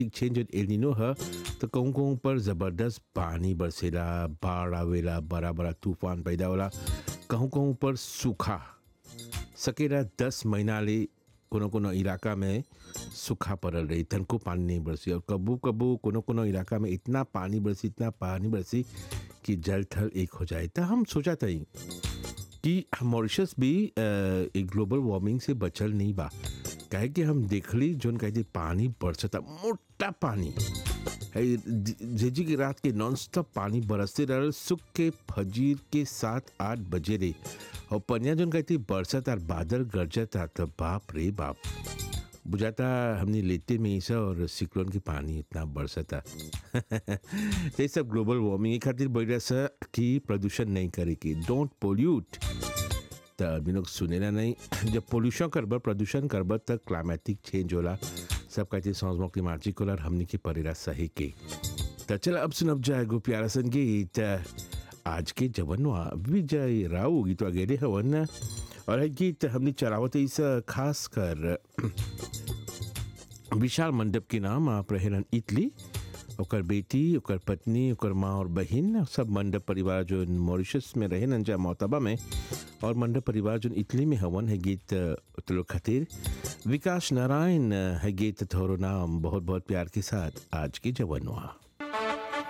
climatic change और एलिनो है तो कहूँ कहूँ पर ज़बरदस्त पानी बरसेला बाढ़ आवेला बड़ा बड़ा तूफान पैदा होला कहूँ कहूँ पर सूखा सकेला दस महीना ले कोनो कोनो इलाका में सूखा पड़ल रही तनको पानी नहीं बरसी और कबू कबू कोनो कोनो इलाका में इतना पानी बरसी इतना पानी बरसी कि जल थल एक हो जाए तो हम सोचा था कि मॉरिशस भी अ, एक ग्लोबल वार्मिंग से बचल नहीं बा काहे कि हम देखली जोन कहते पानी बरसता मोटा पानी है जेजी की रात के नॉन स्टॉप पानी बरसते रहल सुख के फजीर के सात आठ बजे रे और पनिया जोन कहती बरसत और बादल गरजता तो बाप रे बाप बुझाता हमने लेते में ऐसा और सिक्लोन के पानी इतना बरसता ये सब ग्लोबल वार्मिंग के खातिर बढ़ सा कि प्रदूषण नहीं करे की डोंट पोल्यूट त आदमी लोग सुनेला नहीं जब पोल्यूशन करब प्रदूषण करब तब क्लाइमेटिक चेंज होला सब कहते समझ क्लिमाटिक होला और हमने के परेला सही के त चल अब सुनब जाए गो प्यारा सन गीत आज के जवनवा विजय राव गीत वगैरह हवन और है गीत हमने चलावत इस खास कर विशाल मंडप के नाम आप रहेलन इटली ओकर बेटी ओकर पत्नी ओकर माँ और बहन सब मंडप परिवार जो मॉरिशस में रहे नंजा मोतबा में और मंडप परिवार जो इटली में हवन है गीत तुलो खातिर विकास नारायण है गीत थोरो नाम बहुत बहुत प्यार के साथ आज के जवनवा